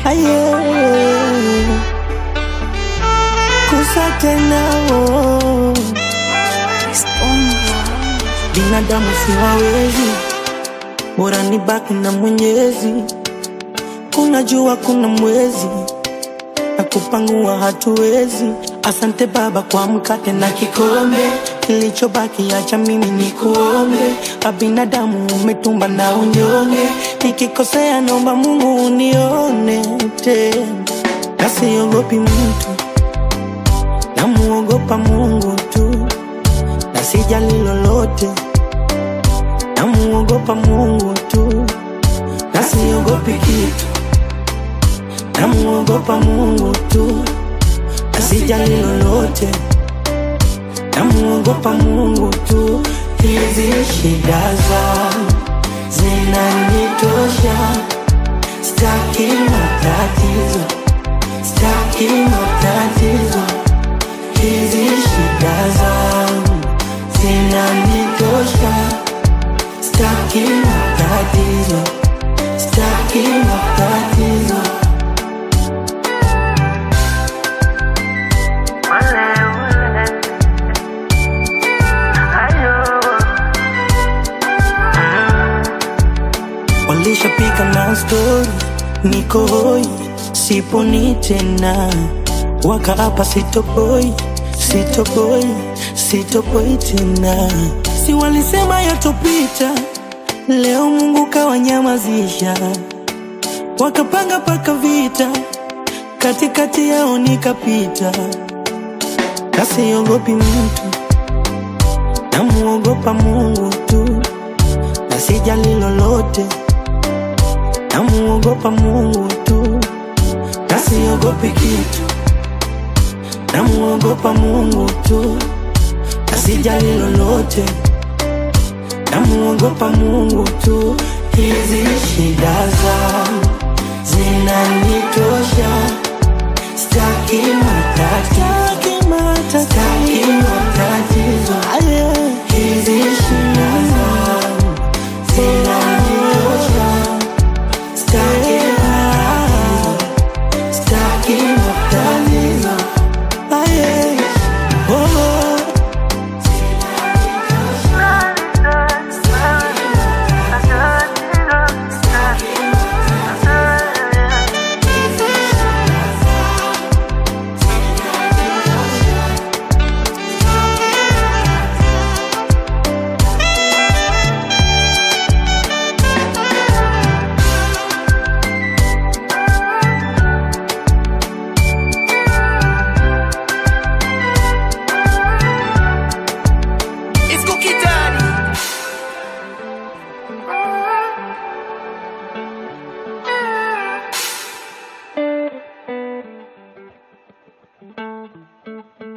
aye kusa tena oh. binadamu siwawezi bora ni baki na mwenyezi kuna jua kuna mwezi na kupangua hatuwezi asante baba kwa mkate na kikombe kilichobaki acha mimi ni kuombe abinadamu umetumba na unyonge nikikosea naomba mungu unione tena nasiogopi mtu namuogopa mungu tu na sijali lolote namuogopa mungu tu na siogopi kitu namuogopa mungu tu na sijali lolote namuogopa mungu tu hizi shida zangu zinanitosha staki matatizo staki matatizo hizi shida zangu zinanitosha staki matatizo staki matatizo walishapika na stori niko hoi siponi tena wakaapa sitopoi sitopoi sitopoi tena si walisema yatopita leo mungu kawanyamazisha wakapanga paka vita katikati yao nikapita nasiogopi mtu namuogopa mungu tu na sijali lolote namuogopa mungu tu na siogopi kitu namuogopa mungu tu na sijali lolote namuogopa mungu tu hizi shida zangu zinanitosha staki matatizo staki matatizo hizi shida zangu zinanitosha staki matatizo staki matatizo aye oh. It's Cookie Daddy. Thank you.